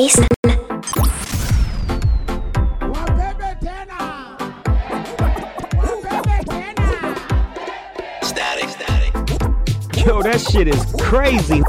Ace. Static, static. Yo, that shit is crazy.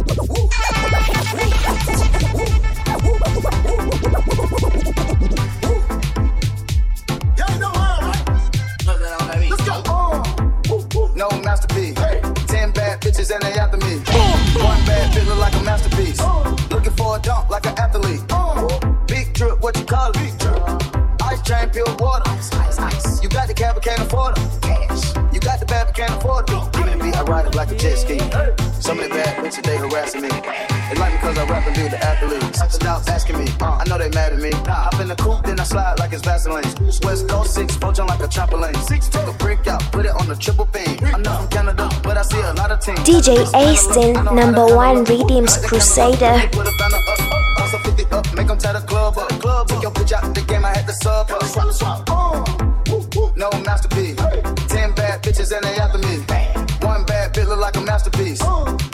No masterpiece. Ten bad bitches and they after me. One bad bitch look like a masterpiece. Looking for a dunk like an athlete. Big drip, what you call it? Ice chain, pure water. You got the cab, but can't afford it. Cash. You got the bad, but can't afford it. Give me the beat, I ride it like a jet ski. Some of the bad bitches, they harassing me. They like me cause I rap and do the athletes. Stop asking me, I know they mad at me. Hop in the coupe, then I slide like it's Vaseline. West Coast 6, four jump like a trampoline. Six, take a brick out, put it on the triple beam. I'm not from Canada, but I see a lot of teams. DJ Aston, number one Redeems Crusader. Put a banner up, also 50 up, make them tie the club up. Club Took your bitch out the game, I had to sub up. Swap, swap. No masterpiece. Ten bad bitches and they after me. One bad bitch look like a masterpiece.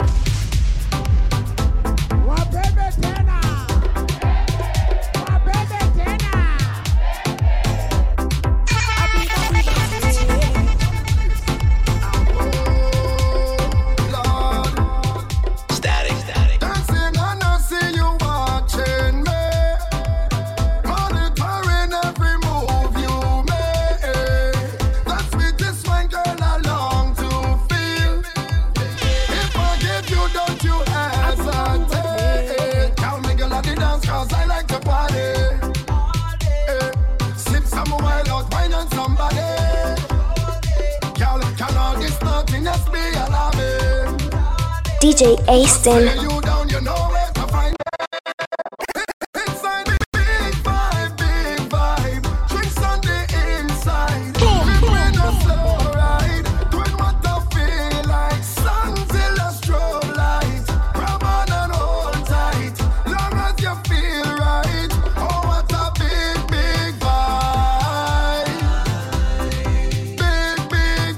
Static, static. Dancing and I see you watching me, monitoring every move you make. That's with this one girl I long to feel. If I give you, don't you hesitate. Tell me girl at the dance 'cause I like to party. Eh, Slip some while out, wine on somebody. Girl, can all this nothingness be alarming? DJ Aston. Lay you down, you know where to find me. Inside the big vibe, big vibe. Drinks on the inside. We bring a slow ride. Doing what I feel like. Sun till a strobe light. Grab on and hold tight. Long as you feel right. Oh, what a big, big vibe. Big, big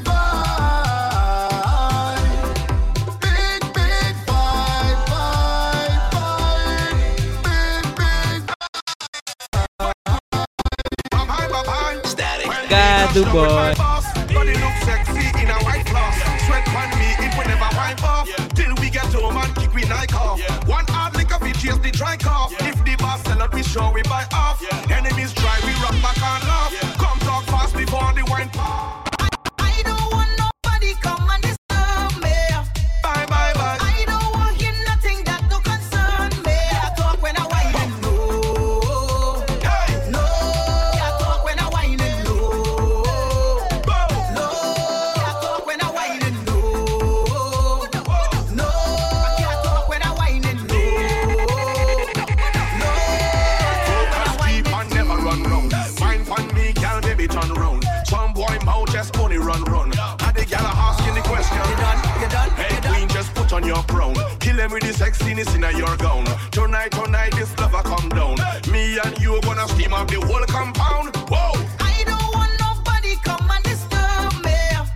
vibe. Big, big vibe, vibe, vibe. Big, big Static. God, do boy. Body look sexy in a white floss. Sweat on me if we never wipe off. Till we get home and kick we night off. One hard liquor we chase the dry cough. If the boss sell out, we show we buy off. Enemies try, we rock back and laugh. Come talk fast before the wine pop. I don't want nobody come and disturb me. Bye bye bye. I don't want hear nothing that no concern me. I talk when I whine and low. Hey, No, I talk when I whine and low. boom. No, I talk when I whine and low. No, I can't talk when I whine and low. No, I talk when I whine Keep on never run round. Wine pon me, gal, baby turn round. Some boy mouth just only run run. And the gal are asking the question. You done? You done? Hey You done? queen, just put on your crown. Kill them with the sexiness in your gown. Tonight, tonight, this lover come down. Me and you gonna steam up the whole compound. Whoa! I don't want nobody come and disturb me.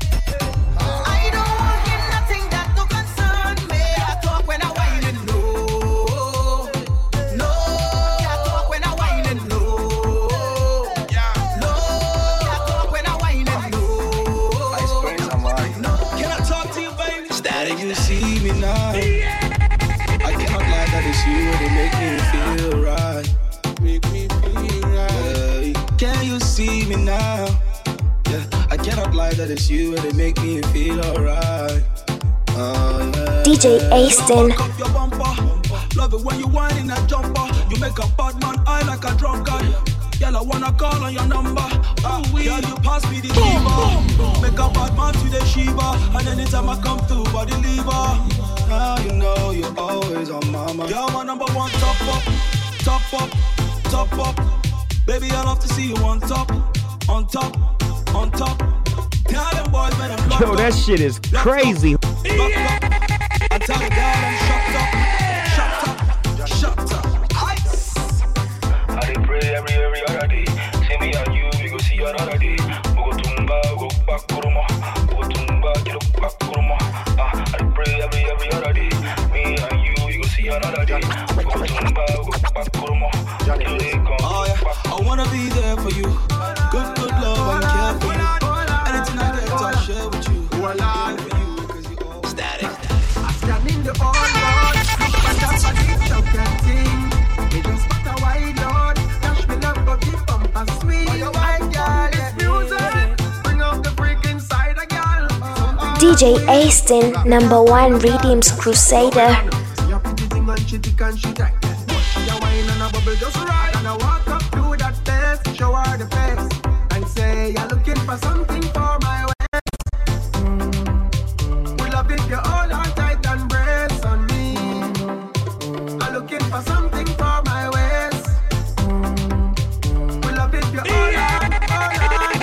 I don't want hear nothing that no concern me. I talk when I whine and low. No, I talk when I whine and low. Yeah. No, I talk when I whine and low. Can I talk to you, baby? Static. You see me now. I cannot lie that it's you that make me feel right. Make me feel right. Yeah. Can you see me now? Yeah, I cannot lie that it's you that make me feel alright. Oh, yeah. DJ Aston. Back up your bumper. Love it when you whine in that jumper. You make a bad man eye like a drunkard. Girl, I wanna call on your number. Oh, girl, you pass me the diva. Make a bad man to the Shiva. And anytime I come through, body lever. Now you know you're always on my mind. You're my number one top up, top up, top up. Baby, I love to see you on top, on top, on top. Tell them boys, man, I'm Yo, that shit is crazy. Lock up. I tell the girl I'm shut up, shut up, shut up. I dey pray every every other day. See me and you, we go see another day. We go tumba, go back kuruma. We go tumba, get up back kuruma. Ah, I dey pray every every other day. Me and you, we go see another day. We go tumba, go back kuruma. DJ Aston, number one Redeems Crusader. Your pretty thing and shitty can she take She a wine and a bubble just right And I walk up to that desk, show her the face And say you're looking for something for my waist We love it, you hold on tight and brace on me I'm looking for something for my waist We love it, you hold on, hold on,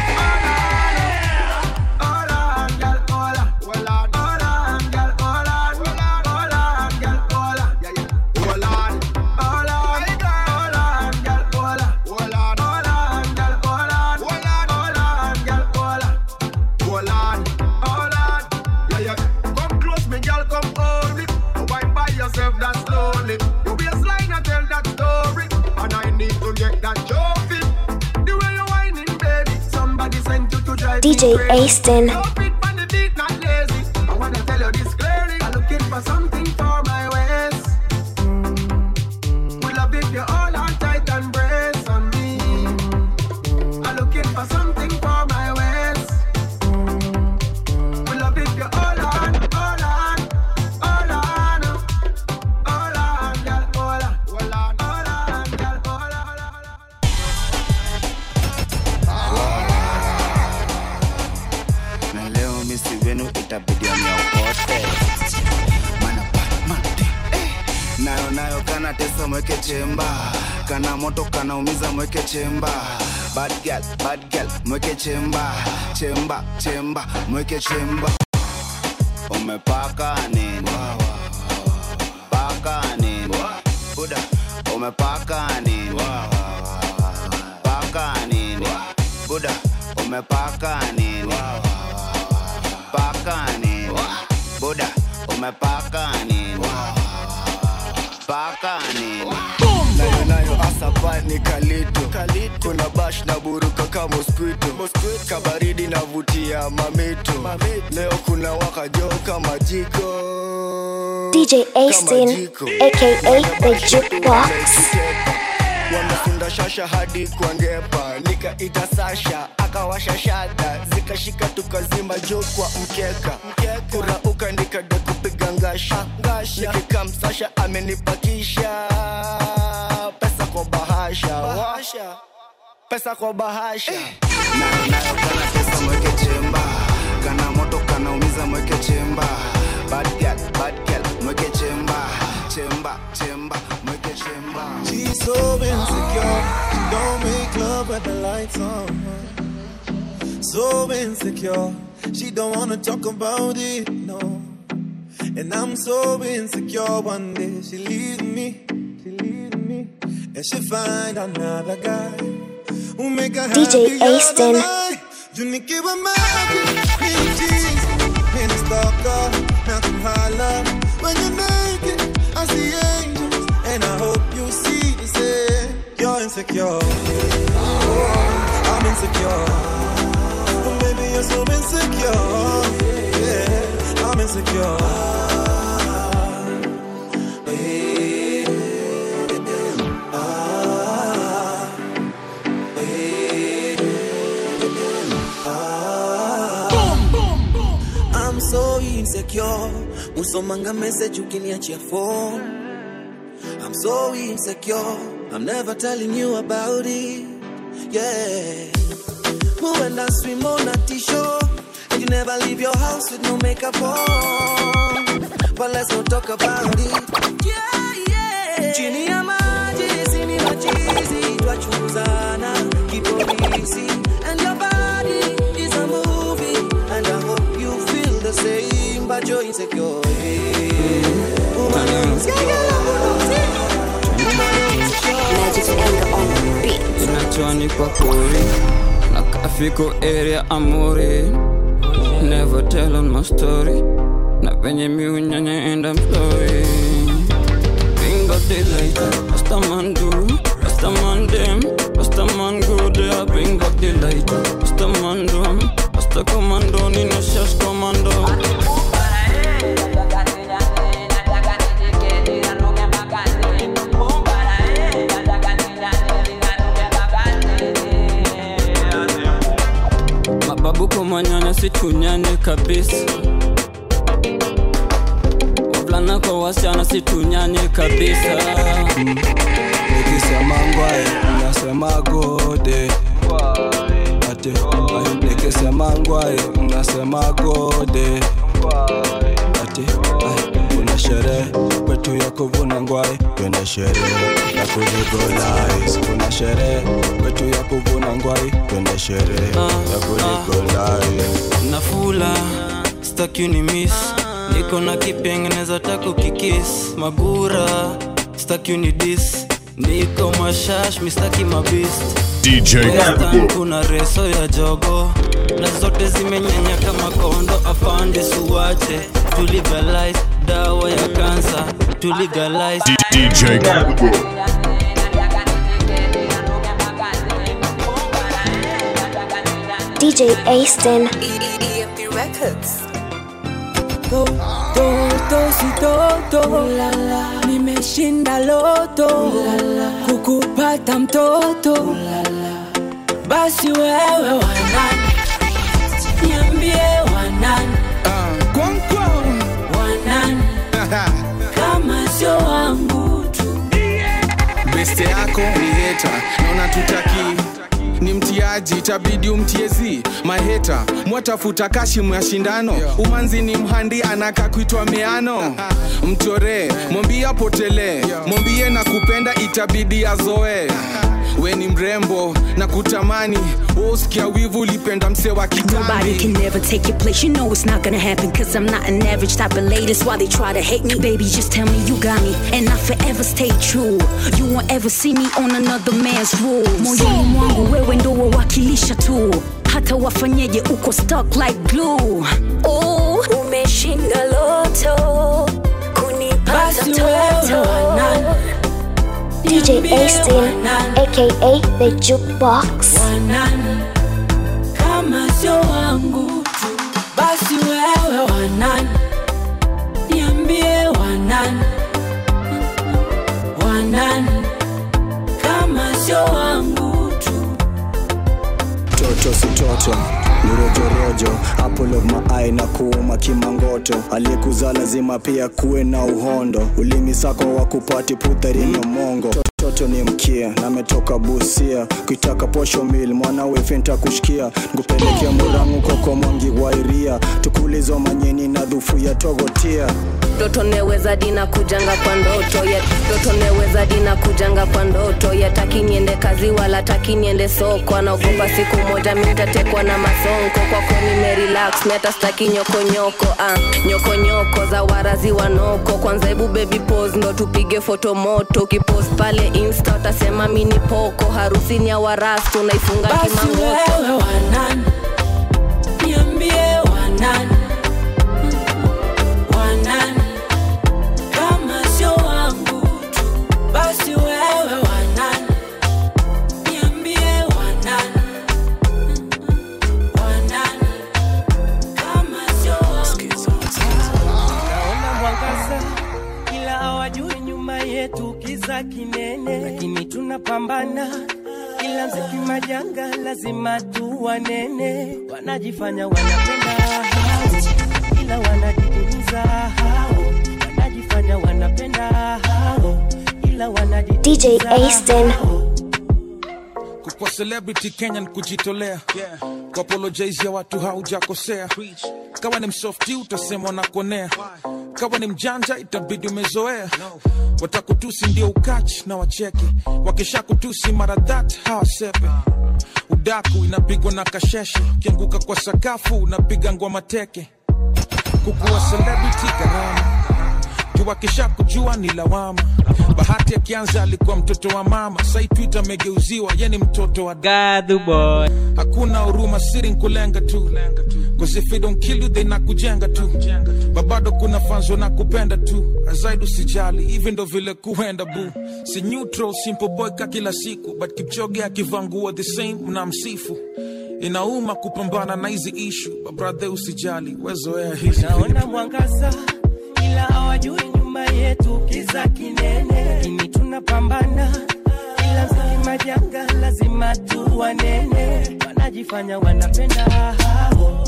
hold on Hold on, girl, hold on Hold on, hold on, girl, hold on Hold on, girl, hold on Yeah, yeah Hold on Hold on, hold on, girl, hold on Hold on, hold on, girl, hold on Hold on, hold on, girl, hold on Hold on, hold on Yeah, yeah Come close me, girl, come hold me Wine by yourself, that slowly You waistline and tell that story And I need to get that trophy The way you whining, baby Somebody sent you to drive me DJ crazy. Aston. Your feet on the beat, not lazy. I wanna tell you this clearly. I'm looking for something for my waist. We love if you hold on tight and brace on me. I'm looking for something for my waist. We love if you hold on, hold on, hold on, hold on, girl, hold on, hold on, hold on, girl, hold on, hold on. na leo misi wenu itabidi amyaokote mana Batman, eh. nayo nayo kana tesa mweke chemba kana moto kana umiza mweke chemba bad girl, bad girl, mweke chemba chemba chemba mweke chemba umepaka nini paka nini buda umepaka nini paka nini buda umepaka nini paka nini buda umepaka nini paka nini nayo nayo asapa ni kalito kuna bash na buruka ka mosquito kabaridi navutia mamito leo kuna wakajo kama jiko DJ Aston, aka the Jukebox. wamefunda shasha hadi kwa ngepa nikaita sasha akawasha shada zikashika tukazima juu kwa mkeka kurauka nikade kupiga ngasha nikikamsasha amenipakisha pesa kwa bahasha Wa- pesa kwa bahasha nayo nayo kana pesa mweke chemba kana moto kana umiza mweke chemba bad girl, bad girl, mweke chemba chemba chemba mweke chemba She's so insecure. She don't make love with the lights on. So insecure. She don't wanna talk about it, no. And I'm so insecure. One day she leaves me, she leaves me, and she find another guy who make her DJ happy Aston. You need give her magic, cream cheese, and a stalker, now come holla. When you make it, I see angels, and I hope you see the same. You're insecure, oh, I'm insecure. Oh, baby, you're so insecure. Yeah, I'm insecure. I'm so insecure. Usomanga message ukiniachia phone. I'm so insecure. I'm never telling you about it. Yeah. When I swim on a t-shirt, and you never leave your house with no makeup on. But let's not talk about it. Yeah, yeah. Chini ya maji, sini machizi, twachuzana, kipolisi. And your body is a movie, and I hope you feel the same, but you're insecure. Yeah. Woman, you're insecure. Magic anger on the beat. Inachwani kwa pori na kafiko area amori never tell on my story na penye miunyanya and I'm sorry Bingo daylight, Rastaman do, Rastaman dem, Rastaman go there, bingo daylight, Rastaman do, Rasta commando, Nino Shash commando. Mababu kumanyanya situnyane kabisa wavulana kwa wasichana situnyane kabisa nikisema ngwai mnasema gode ati ai, nikisema ngwai mnasema gode ati ai, kuna sherehe kwetu ya kuvuna ngwai twende sherehe ya kuligolais kuna sherehe kwetu ya kuvuna ngwai twende sherehe ya kuligolais nafula staki ni miss niko na kipengeneza tako kikis magura staki ni dis niko mashash mistaki mabist DJ Western kuna reso ya jogo na zote zimenyenya kama kondo afande suwache tuligalize dawa ya kansa tuligalize DJ DJ Aston. EMP Records. toto si toto nimeshinda loto kukupata mtoto basi wewe wanani niambie wanani wanani kama sio wangu tu beste yako ni heta naona tutaki ni mtiaji itabidi umtiezi maheta mwatafuta kashimu ya shindano umanzi ni mhandi anaka kuitwa meano mchoree mwambie apotelee mwambie na kupenda itabidi azoe we ni mrembo na kutamani woskia wivu ulipenda mse wa Nobody kitambi can never take your place. You know it's not gonna happen. Cause I'm not an average type of lady. That's why they try to hate me. Baby, just tell me you got me. And I forever stay true. You won't ever see me on another man's rules. Moyoni mwangu wewe ndo wawakilisha tu. Hata wafanyeje uko stuck like glue. Oh, umeshinda loto. Kunipata Basi wewe toto. wanani DJ Aston, aka the Jukebox. wanani kama sio wangu tu basi wewe wanani niambie wanani wanani kama sio wangu tu toto si toto ni rojorojo apple of my eye na kuuma kimangoto aliyekuzaa lazima pia kuwe na uhondo ulimi sako wa kupati putharini mongo toto ni mkia nametoka busia kuitaka posho mil mwanawe fenta kushikia nkupelekea murangu koko mwangi wairia tukulizo manyeni na dhufu ya togotia ndoto neweza dina kujanga kwa ndoto ya ndoto neweza dina kujanga kwa ndoto ya taki niende kazi wala taki niende soko anaogopa siku moja mitatekwa na masonko kwako nimerelax meta staki nyokonyoko ah, nyokonyoko za warazi wanoko kwanza hebu baby pose ndo tupige foto moto ukipost pale insta utasema mini poko harusi ni ya warastu unaifunga basi kimangoto wewe wanani niambie wanani wanani kama sio wangu tu basi wewe wanani niambie wanani wanani kama sio wangu naona mwangaza ila hawajui nyuma yetu kiza kinene lakini tunapambana ila mziki majanga lazima tu wanene wanajifanya wanapenda hao ila wanajitumiza hao wanajifanya wanapenda hao ila DJ Aston. kwa celebrity kenya ni kujitolea yeah. kuapologize ya watu haujakosea kawa ni msofti utasema unakonea kawa ni mjanja itabidi umezoea watakutusi ndio ukachi na wacheke wakisha kutusi mara that hawasepe udaku inapigwa na kasheshe ukianguka kwa sakafu unapiga ngwa teke kukuwa celebrity gharama kiwakisha kujua ni lawama bahati akianza alikuwa mtoto wa mama sai twit amegeuziwa ye ni mtoto wa Gadhu boy. hakuna huruma siri nkulenga tu Cause if they don't kill you they nakujenga tu babado kuna fanzo na kupenda tu azaidi usijali hivi ndo vile kuenda bu si neutral simple boy ka kila siku but kipchoge akivaa nguo the same mna msifu inauma kupambana na hizi ishu babrathe usijali wezoea hizi naona mwangaza ila hawajui nyuma yetu kiza kinene lakini tunapambana ila mziki majanga lazima tu wanene wanajifanya wanapenda hao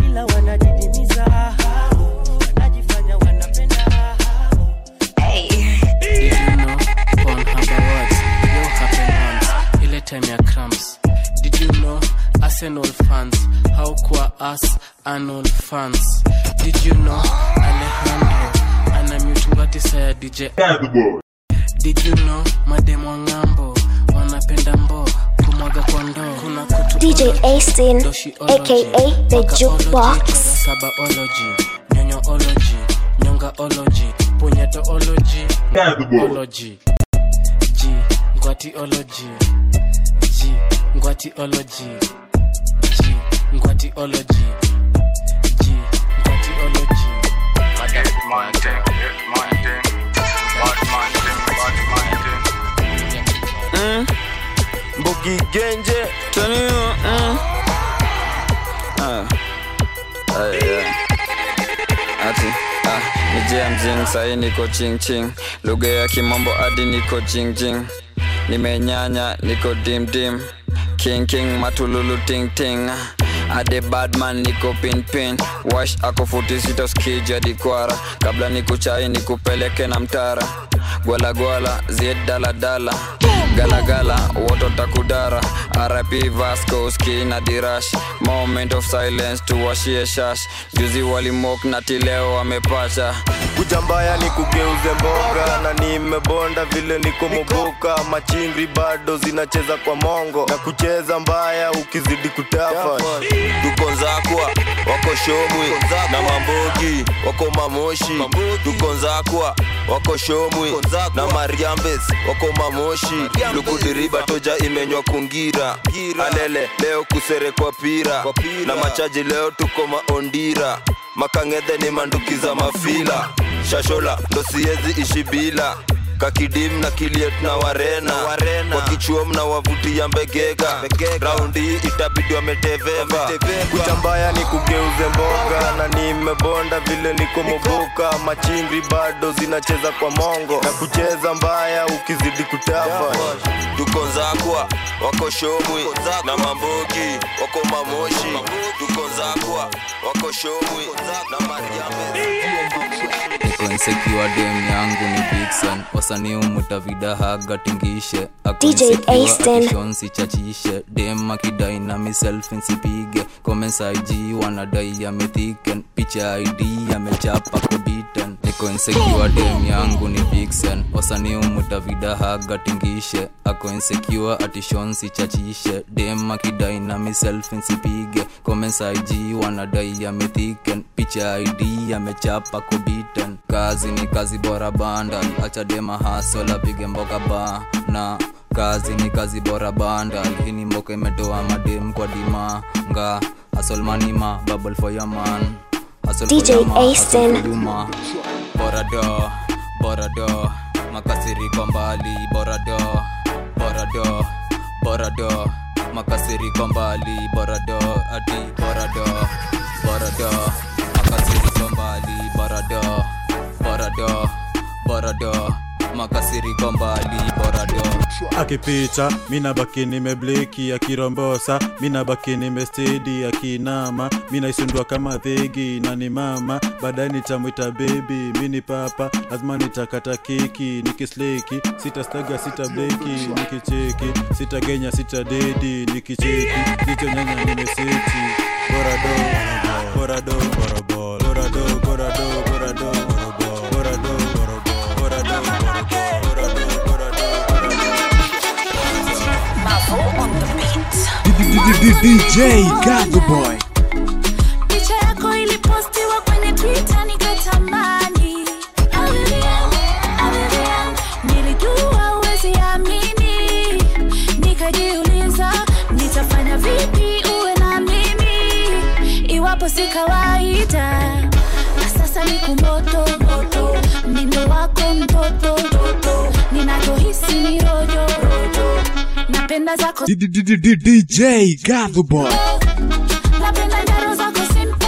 ila wanadidimiza hao wanajifanya wanapenda hao Did you know on Harbour Words, yo happen once, ile time ya cramps. Did you know Arsenal fans, how kwa us Arnold fans? Did you know Alejandro ana mutungati ya DJ Did you know mademo ngambo wanapenda mbo kumwaga kwa ndoo kuna kutu DJ Astin, aka the Jukebox. sabaology nyonyoology nyongaology punyetoology ology g ngwatiology g ngwatiology g ngwatiology g ngwatiology Mm. Mbugi Genje Taniwa mm. ah. Ah, yeah. Ati ah, ni James sahi niko ching ching lugha ya kimombo hadi niko jing jing nimenyanya niko dim dim king king matululu ting ting ade badman niko pin pin wash ako futi sita skija dikwara kabla nikuchai nikupeleke na mtara gwalagwala zied daladala galagala woto takudara rp vasco ski na dirash moment of silence tuwashie shash juzi walimok na tileo wamepacha kuja mbaya ni kugeuze mboga na nimebonda vile niko moboka machingri bado zinacheza kwa mongo na kucheza mbaya ukizidi kutafa tuko nzakwa wako shomwi na mambogi wako mamoshi tuko nzakwa wako shomwi na mariambes wako mamoshi lukudiriba toja imenywa kungira alele leo kuserekwa pira na machaji leo tuko maondira makangedhe ni manduki za mafila shashola ndo siezi ishi bila kakidim na kiliet na warena, kwa kichuom na wavutia mbegega raundi hii itabidi wameteveva kucha mbaya ni kugeuze mboga na nimebonda vile niko moboka machingri bado zinacheza kwa mongo na kucheza mbaya ukizidi kutafa tuko nzakwa wako shomwi na mambogi wako mamoshi tuko nzakwa wako shomwi na mariambe niko insecure dem yangu ni Vixen wasanii umuta vidahaga tingishe Ako DJ insecure, Aston. akishonsi chachishe dem akidai na miself nsipige comments IG wanadai amethiken picha ID amechapa kobiten niko insecure dem yangu ni Vixen wasanii umuta vidahaga tingishe ako insecure atishonsi chachishe dem akidai na miself nsipige comments IG wanadai amethiken picha ID amechapa kobiten kazi ni kazi bora bandal acha dema hasol apige mboka ba na kazi ni kazi bora bandal hii ni mboka imetoa madem kwa dima nga hasol manima bubble for your man Hustle for DJ your ma, hustle Aston. for you ma. bora do bora do makasiriko mbali bora do bora do bora do makasiriko mbali bora do ati bora do bora do makasiriko mbali bora do bora do bora do makasiriko mbali bora do akipita mina baki nimebleki akirombosa mina baki nimestedi akinama mina isundua kama dhegi na ni mama baadaye nitamwita bebi mini papa lazima nitakata keki nikisleki sitastaga sita bleki nikicheki sitagenya sita dedi nikicheki nichonyanya nimeseti borado borado borado borado borado borado borado borado DJ Gago Boy. picha yako ilipostiwa kwenye twitter nikatamani Avivian, Avivian, nilijua uwezi amini nikajiuliza nitafanya vipi uwe na mimi iwapo si kawaida na sasa ni kumoto mnindo wako mtoto ninachohisi ni rojo napenda zako DJ Gago Boy. napenda njaro zako simple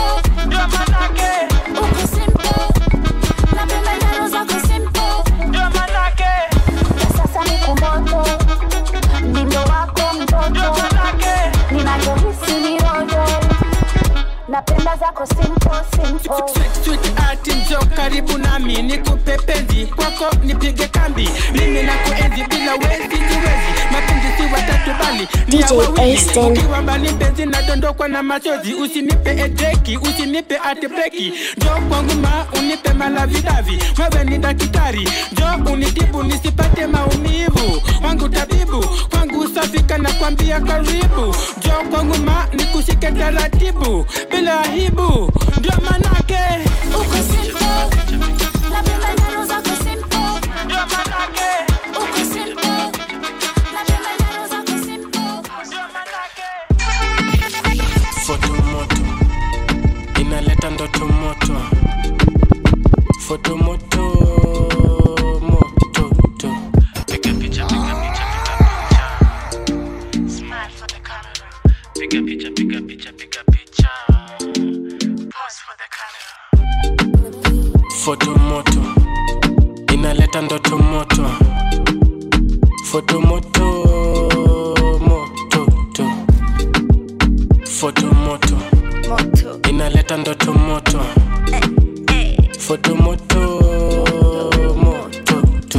uko simple napenda njaro zako simple na sasa ni kumoto mnindo wako mtoto ninachohisi ni rojo napenda zako nikupe penzi kwako nipige kambi mimi na kuenzi bila wezi jiwezi mapenzi si watatu bali ni ya DJ wawili Aston. ukiwa mbali mpenzi nadondokwa na machozi usinipe edeki usinipe atibeki jo kwangu ma unipe malavidavi wewe ni daktari jo unitibu nisipate maumivu wangu tabibu kwangu safika na kwambia karibu jo kwangu ma nikushike taratibu bila aibu ndio manake uko simple napenda nyaro zako simple ndio manake uko simple napenda nyaro zako simple foto moto inaleta ndoto moto foto moto moto to piga picha piga picha piga picha smile for the camera piga picha piga picha piga picha pose for the camera foto moto inaleta ndoto moto foto moto moto to foto moto inaleta ndoto moto foto moto moto to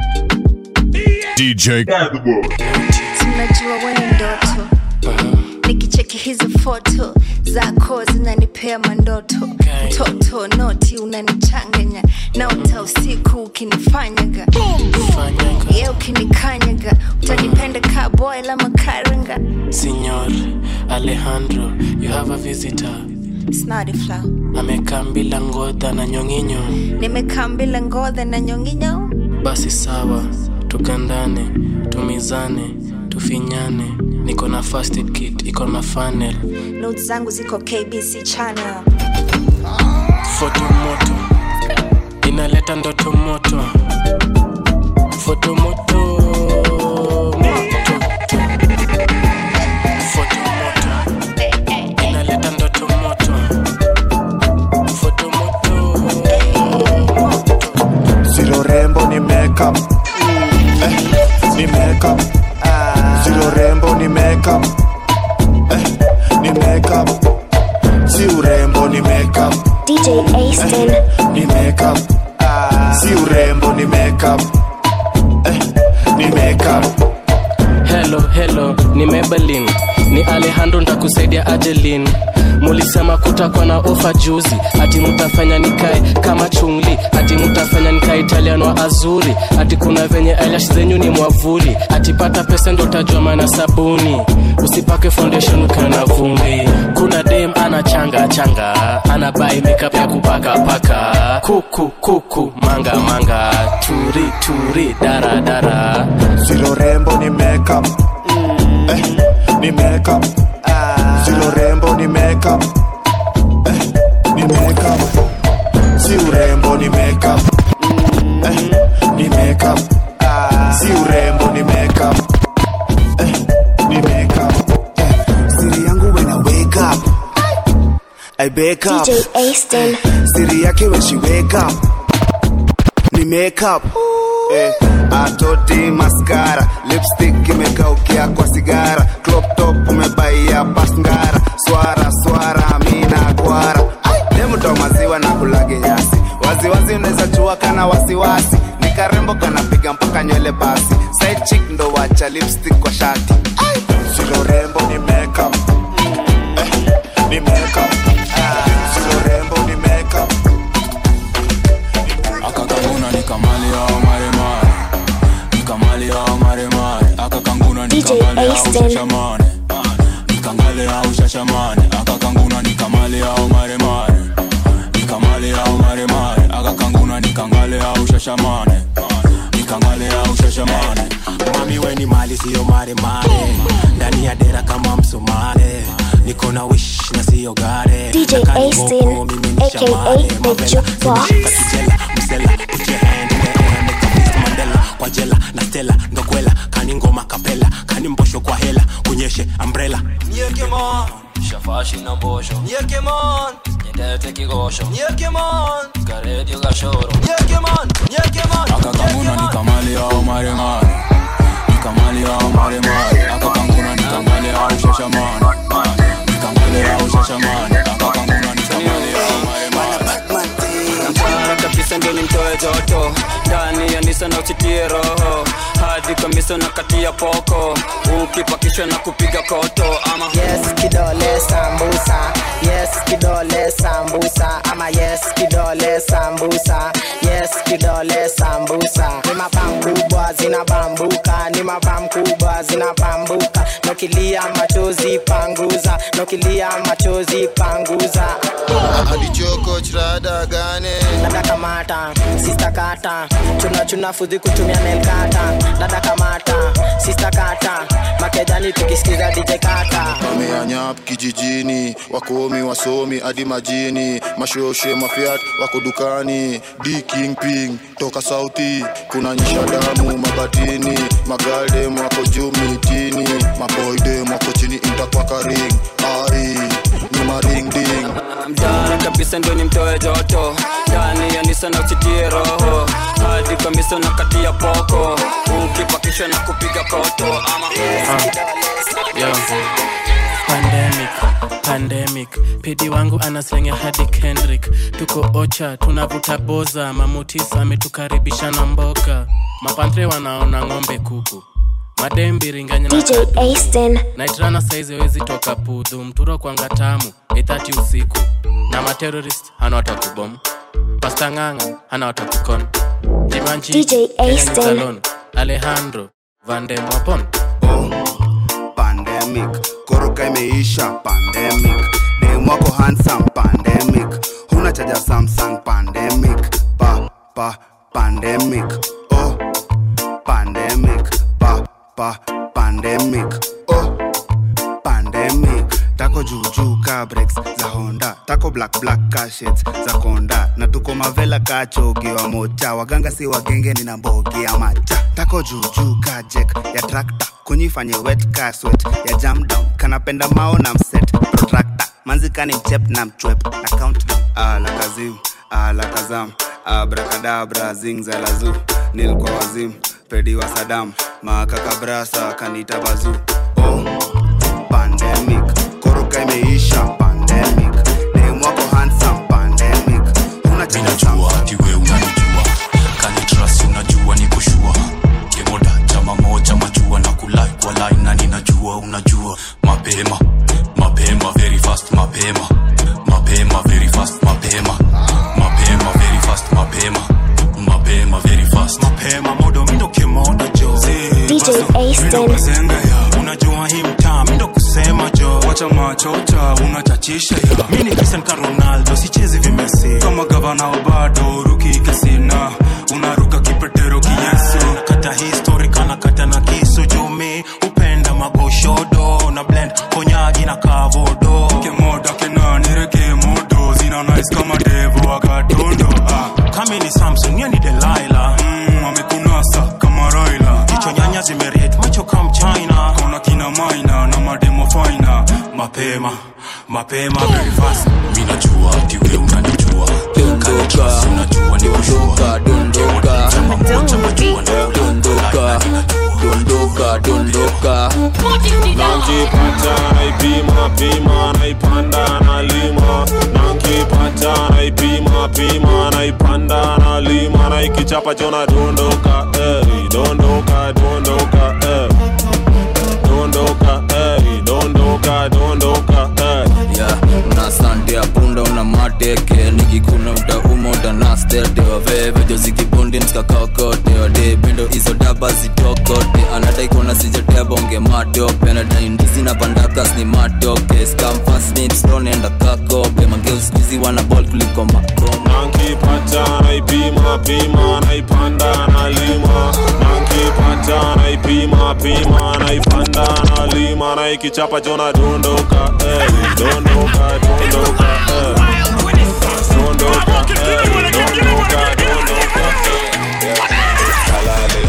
DJ tunajua wewe ndoto nikicheki hizo foto zako zinanipea mandoto mtoto noti unanichanganya naota usiku ukinifanyaga ye ukinikanyaga utanipenda ka boy la makaranga Signor Alejandro, you have a visitor. snadifla Amekaa bila ngodha na nyonginyo. nimekaa mbila ngodhe na nyonginyo Basi sawa, tukandane, tumizane, tufinyane. Niko na first aid kit, iko na funnel. not zangu ziko kbc channel Foto moto, inaleta ndoto moto. Foto moto, moto. Foto moto, inaleta ndoto moto. Foto moto, Zero rembo ni makeup eh, ni makeup Zero rembo ni makeup eh, ni makeup Si urembo ni makeup DJ Aston. ni makeup Si urembo ni makeup eh, ni makeup Hello, hello, ni Maybelline. Ni Alejandro ntakusaidia Ajelin. Mulisema kutakuwa na ofa juzi, ati mutafanya nikae kama chungli, ati mutafanya nikae Italian wa azuri, ati kuna venye eyelash zenyu ni mwavuli, ati pata pesa ndo utajua maana sabuni, usipake foundation ukiwa na vumbi. Kuna dem ana changa changa, ana buy makeup ya kupaka paka, kuku kuku manga manga, turi turi dara dara. Zero rembo ni makeup eh, ni makeup Zero rembo ni makeup eh, ni makeup Si urembo ni makeup eh, ni makeup Si urembo ni makeup eh, ni makeup Siri yangu when I wake up I wake up DJ Aston. Siri yake when she wake up ni makeup eh, atoti maskara lipstick imekaukia kwa sigara crop top umebaia pasngara swara swara mina kwara demto maziwa na kulage nyasi waziwazi unaweza chua kana wasiwasi ni karembo kanapiga mpaka nywele basi side chick ndo wacha lipstick kwa shati silo rembo ni makeup eh, ni makeup silo rembo ni makeup akakanguna nikamali au maremare nikamali au maremare akakanguna DJ nikamali au Aston. shashamane nikangale au shashamane akakanguna nikamali au maremare nikamali au maremare akakanguna nikangale au shashamane nikangale au shashamane mami weni mali siyo maremare ndani ya dera kama msomare niko na wish na siyo gare DJ Na kani Aston, boko, mimi ni aka shamare. the Mavela, Jukebox. zimeshika kijela msela put your hand in the air make a fist mandela kwa jela na stela ndokwela kani ngoma kapela kani mbosho kwa hela kunyeshe umbrella shafashi na mbosho Nyekemon, nyendete kigosho nyekemon, karedio gashoro nyekemon, nyekemon, akakanguna nikamali au maremare nikamali au maremare akakanguna nikamali au shashamane nikamali au shashamane akakanguna nikamali au maremare kabisa ndio nimtoe joto ndani ya nisa na usitie roho hadi kamisa na kati ya poko ukipakishwa na kupiga koto ama yes kidole sambusa yes kidole sambusa ama yes kidole sambusa yes kidole sambusa ni mabam kubwa zinabambuka ni mabam kubwa zinabambuka nokilia machozi panguza nokilia machozi panguza adichoko chirada gane dada kamata sista kata chuna chuna fudhi kutumia melkata dada kamata sista kata makejani tukisikiza dj kata wameanyap kijijini wakomi wasomi hadi majini mashoshe mafiat wako dukani d king ping toka sauti kuna nyisha damu mabatini magaldem wako juu mitini maboydem wako chini intakwakaring ai nyuma ring ding mtana kabisa ndio nimtoe joto ndani ya nisa na usitie roho hadi kamisa na kati ya poko ukipakishwa na kupiga koto ama Yo. pandemic pandemic pidi wangu anaslenge hadi kendrick tuko ocha tunavuta boza mamutis ametukaribisha na mboga mapantre wanaona ng'ombe kuku madembiringanya DJ Aston. naitrana saizi wezi toka pudhu mturo kwanga tamu 830 usiku na materorist hana watakubom pasta ng'anga hana watakukon jimanchi DJ Aston. Salon, alejandro vandemwapon pandemic koroka imeisha pandemic demwako handsome pandemic huna chaja samsung pandemic pa pa pandemic oh pandemic pa pa pandemic oh pandemic tako juujuu ka breaks za honda tako black black ka shades za konda na tuko mavela ka chogi wa mocha waganga si wagenge nina mbogi ya macha tako juujuu ka jek ya trakta kunyifanye wet ka swet ya jam down kanapenda mao na mset protractor manzikani mchep na mchwep na countdown ala kazim ala kazam abrakadabra zingzalazu nilkwa wazim pedi wa sadam makakabrasa kanita bazu oh pandemic koroka imeisha pandemic demwako handsome pandemic una minajua ati we unanijua kanitrust unajua ni kushua kemoda chama moja majua na kulai kwa line na ninajua unajua mapema mapema very fast mapema mapema very fast mapema mapema very fast mapema mapema very fast mapema modo mindo kemoda jo DJ Aston. Zenga ya unajua hii mtaa mindo kusema jo wacha machocha unachachisha ya mi ni Cristiano ka Ronaldo sichezi vimesi kama gavana wa bado ruki kasina unaruka kipetero kiyesu kata history kana kata na kisu jumi upenda magoshodo na blend konyaji na kavodo kemoda kenanireke modo zina nice kama devo wakatondo ah. kami ni Samson ye ni Delilah mm, amekunasa kama Raila kichwa nyanya zimeret macho kam China kona kina maina na mademo faina mapema mapema very fast mi najua ati we unanijua dondoka unajua ni kushua dondoka dondoka dondoka dondoka nankipata naipima pima naipanda nalima nankipata naipima pima naipanda nalima naikichapa chona dondoka eh, dondoka dondoka eh. dondoka eh, dondoka dondoka eh. ya una sante ya punda una mateke nikikuna utauma utanastetewa vevejo zikibundi mskakakotewa de bindo hizo daba zitokote anadaikona sijatebonge matope nadaindizi na pandakas ni matoke skamfasnipstonenda kakope mageuskizi wana bol kuliko makoma nankipata naipima pima naipanda nalima nankipata naipima pima naipanda nalima naikichapa chona dondoka eh, dondoka dondoka eh. dondoka eh, dondoka dondoka kalale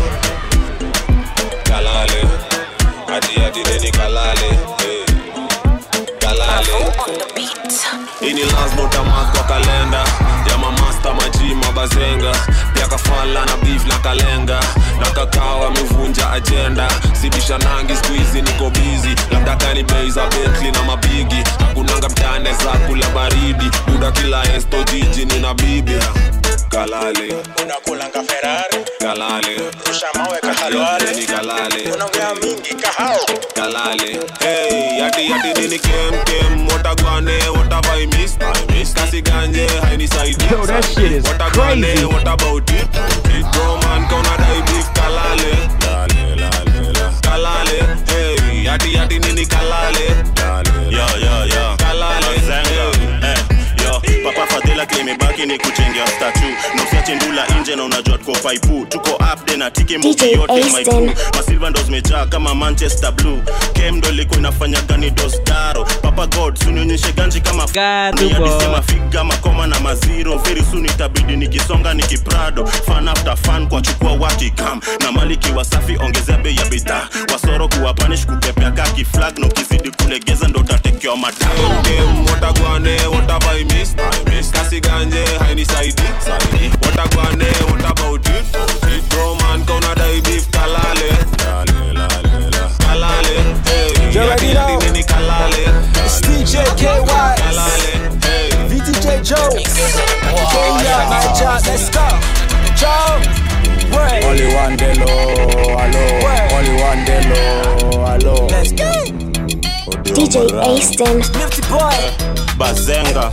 kalale hadi hadi neni kalale eh. kalale hii ni lazima utamark kwa kalenda ya mamasta maji mabazenga pia kafala na beef na kalenga na kakao amevunja ajenda sibisha nangi skuizi niko bizi labda kani bei za betli na mabigi hakunanga mtane za kula baridi buda kila esto jiji nina bibi kalale unakulanga ferari kalale rusha mawe kahalwale ni kalale unaongea mingi kahao kalale hey yati yati nini kem kem watagwane what have i missed i missed kasi ganje haini saidi Yo, that shit is watagwane crazy. what about it bro man kauna dai beef kalale lale lale la kalale hey yati yati nini kalale yo yo yo kalale Zenga. Eh, yo papa fadhila kimebaki ni kuchengea statu na usiache ndula nje na unajua tuko paipu tuko upde na tiki DJ movie yote Aston. maipu masilva ndo zimejaa kama manchester blue kem ndo ilikuwa inafanya gani dostaro papa god sunionyeshe ganji kama sema figa makoma na maziro feri suni itabidi nikisonga nikiprado fan after fan kwa chukua wakikam na maliki wasafi ongezea bei ya bidhaa wasoro kuwapanish kukepea kaki flag na ukizidi kulegeza ndo utatekewa matao Game, watagwane what have i missed i missed kasi ganje haini saidi saidi watagwane what about it bro man kauna dai beef kalale lale lale la kalale hey You already yati yati know. nini kalale It's DJ KY, VTJ Joe, Kenya, Niger, let's go. Joe, wait. Only one delo, hello. Only one delo, hello. Let's go. DJ Aston. Nifty boy. bazenga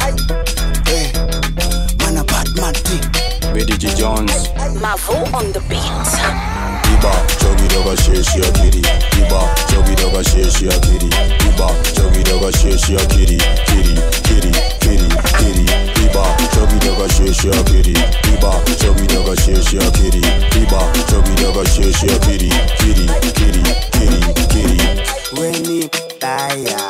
Man a Batman thing. bdg jones Mavo on the beat. iba chogi doga sheshi akiri iba chogi doga sheshi akiri iba chogi doga sheshi akiri kiri kiri kiri kiri iba chogi doga sheshi akiri iba chogi doga sheshi akiri iba chogi doga sheshi akiri kiri kiri kiri kiri Weni daya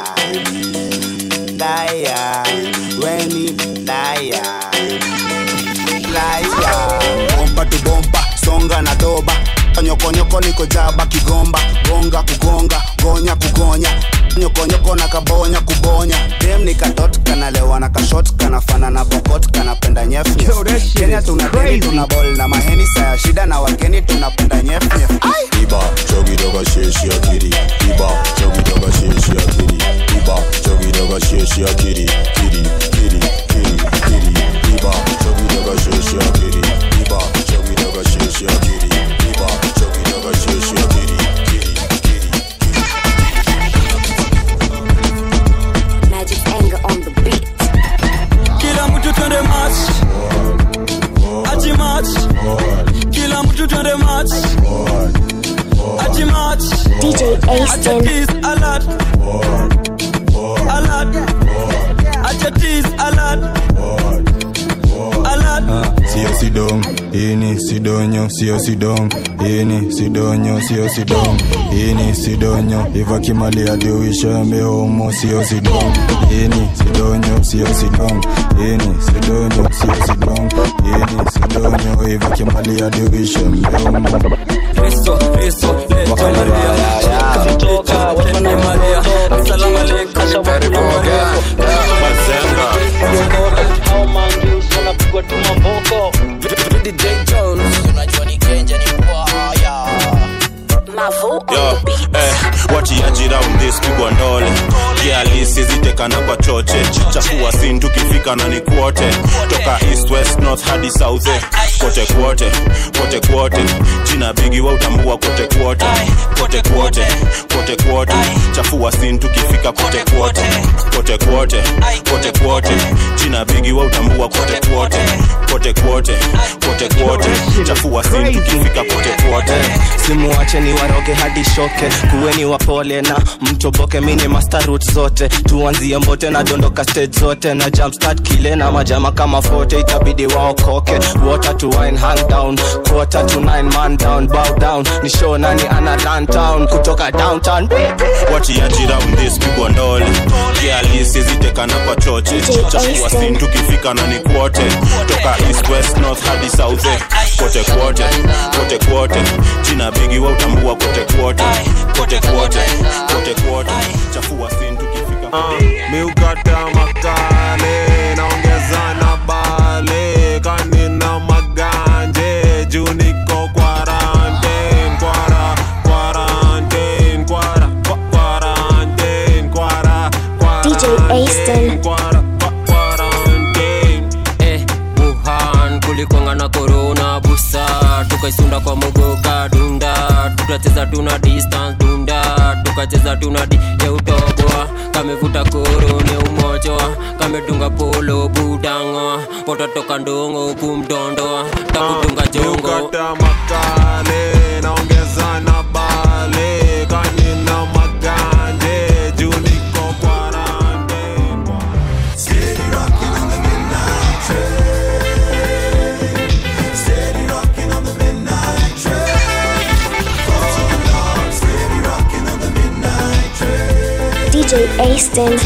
Daya Weni daya Daya Bomba tu bomba Songa na doba Nyokonyoko niko jaba kigomba Gonga kugonga Gonya kugonya Nyokonyoko na kabonya kubonya Dem ni katot kanalewa na kashot Kanafana na bokot kanapenda nyef nyef Yo, that shit Kenya is tuna deni crazy. tuna bol na maheni saya shida na wageni tunapenda nyef nyef iba chogi doga sheshi akiri iba chogi doga sheshi akiri iba chogi doga sheshi akiri kiri kiri kiri kiri iba chogi doga sheshi akiri iba chogi doga sheshi akiri iba chogi doga sheshi akiri kiri Magic anger on the beat. kila mtu twende match ati match kila mtu twende match ati match DJ acha Aston. tease alert alert acha tease alert alert sio sidong ini sidonyo sio sidong ini sidonyo sio sidong ini sidonyo ivakimali adiuishambe homo sio sidong ini sidonyo sio sidong ini sidonyo sio sidong ini sidonyo ivakimali adiuishambe homo Kristo, Kristo, leto Maria, kamtoka, wapende Maria, asalamu alaikum, karibu Bazenga. Hao mangi, unapigwa tu mamboko. DJ Jones, unajua ni Kenja ni mbwaya. Mavo on Yo, the beat. eh, watiaji round this pigwa ndole kialisi zitekana kwa choche chafua sin tukifika na ni kwote toka east west north hadi south eh. kote kwote kote kwote jina bigi wa utambua kote kwote kote kwote kote kwote chafua sin tukifika kote kwote kote kwote kote kwote jina bigi wa utambua kote kwote kote kwote kote kwote chafua sin tukifika kote kwote simuache ni waroge hadi shoke kuweni wapole na mtoboke mini master root zote tuanzie mbote na dondoka stage zote na jumpstart kile na majama kama fote itabidi waokoke water to wine hang down quarter to nine man down bow down ni show nani ana run town kutoka downtown watiaji round this pigwa ndole kialisi zitekana kwa choche chafua sin tukifika na ni kwote toka east west north hadi south eh. kote kwote kote kwote jina bigi wa utambua kote kwote kote kwote kote kwote chafua sin tukifika miukata makale naongeza na bale kanina maganje juu niko quarantine kwara quarantine kwara kwa- quarantine kwara DJ Aston. kwara kwa- quarantine eh, wuhan kulikwanga korona busa tukaisunda kwa mogoka dunda tukacheza tuna distance dunda tukacheza tuna di ya utoboa kamevuta korone umojoa kamedunga polo budango pototoka ndongo kumdondoa takudunga jongo Ukata makale naongeza na bale kanina maganje juu niko kwarande Steady rocking on the midnight train Steady rocking on the midnight train Steady rocking on the midnight train DJ Aston.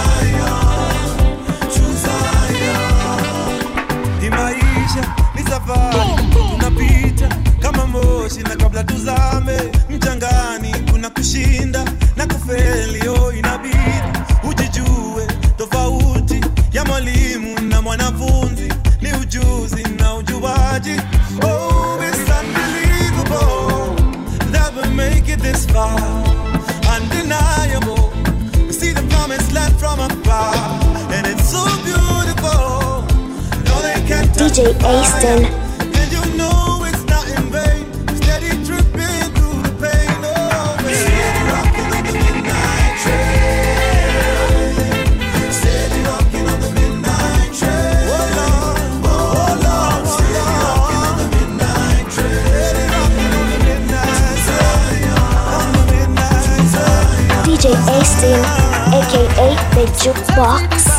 Ni maisha ni safari tunapita kama moshi na kabla tuzame mchangani kuna kushinda na kufeli oh inabidi ujijue tofauti ya mwalimu na mwanafunzi ni ujuzi na ujuaji oh it's unbelievable that we make it this far undeniable we see the promised land from afar and it's so beautiful no they can't DJ Aston. and you know it's not in vain. Steady tripping through the pain. Oh, man. Steady rocking on the midnight train. Steady rocking on the midnight train. Oh Lord, oh Lord, steady rocking on the midnight train. Steady rocking on the midnight train. On the midnight train. DJ Aston, aka the Jukebox.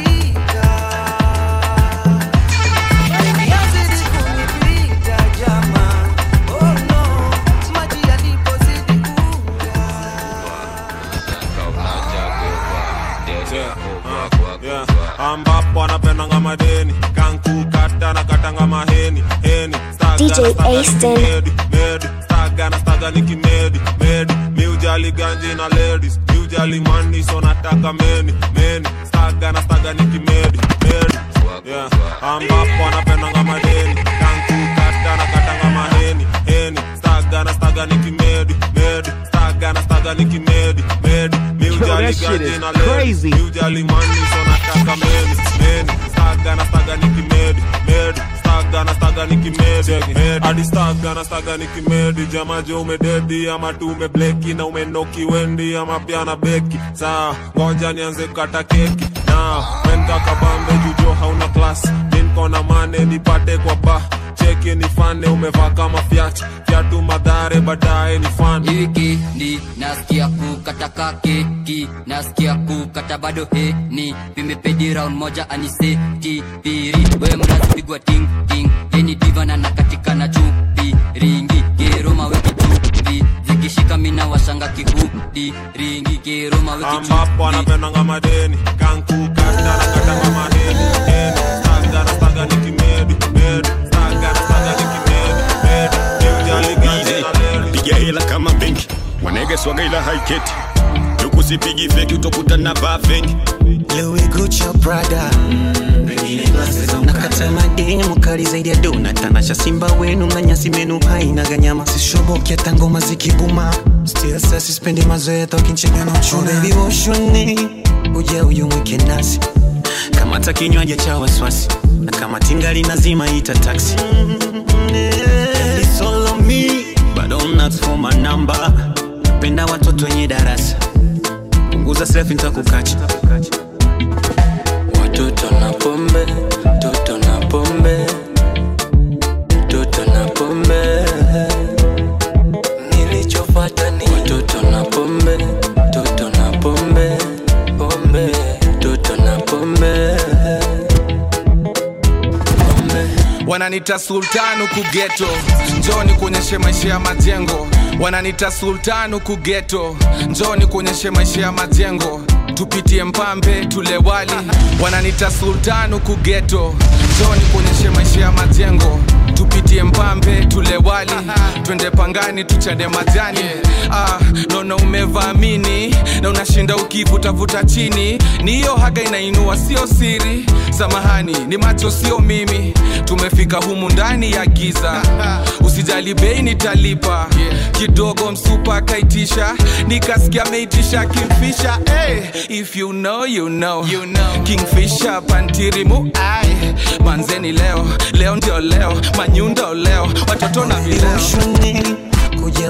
Yeah, ambapo anapendanga madeni kankukata na katanga maheni heni staga DJ na staga Aston. nikimedi medi staga na staga nikimedi medi miujali ganji na ladies miujali mani so nataka meni meni staga na staga nikimedi medi yeah, ambapo anapendanga madeni kankukata na katanga maheni heni staga na staga nikimedi medi staga na staga nikimedi medi miujali that shit ganji is na ladies crazy. miujali mani so nataka meni meni staga na staga nikimedi medi staga na staga nikimedi medi hadi staga na staga nikimedi jamaje umededi ama tu umebleki na umenoki wendi ama pia na beki saa ngoja nianze kukata keki na wenda kabambe jujo hauna klasi minkona mane nipate kwa ba cheki nifane umevaa kama fyati fyatu madhare baadaye ni fan wikendi nasikia kukataka keki nasikia kukata bado heni vimepedi round moja aniseti piri we mnazipigwa ting ting yeni divana na katika na chupi ringi keroma weki chupi zikishika mina washanga kihudi ringi keroma weki ambapo anapendanga madeni kankukata na katanga maheni heni staga na staga nikimedi medi staga na staga nikimedi medi miujali ganji na leli piga hela kama benki wanege swaga ila haiketi tukusipigi feki utakuta na vaa feki Louis Gucci Prada nakata mademu kali zaidi ya dona tanasha simba wenu na nyasi menu haina ganyama sishoboki hata ngoma zikibuma still sasa sispendi mazoea tokinchega na uchuna oh, baby woshoni uja uyumwike nasi kamata kinywaji cha waswasi na kama tingali nazima ita taxi It's all on me, but don't ask for my number. Napenda watoto wenye darasa punguza selfie nitakukacha watoto na pombe toto na pombe toto na pombe nilichopata ni watoto na pombe toto na pombe pombe toto na pombe wananita sultan huku geto njoni kuonyeshe maisha ya majengo wananita sultan huku geto njoni kuonyeshe maisha ya majengo tupitie mpambe tule wali wananita sultan huku geto njoni kuonyeshe maisha ya majengo tupitie mpambe tule wali twende pangani tuchade majani ah, naona umevaamini na unashinda ukivutavuta chini ni hiyo haga inainua sio siri samahani ni macho sio mimi tumefika humu ndani ya giza usijali bei nitalipa kidogo msupa akaitisha nikasikia ameitisha kingfisha hey, if you know, you know. You know. kingfisha pantirimu ai manzeni leo leo ndio leo manyundo leo watoto na vileo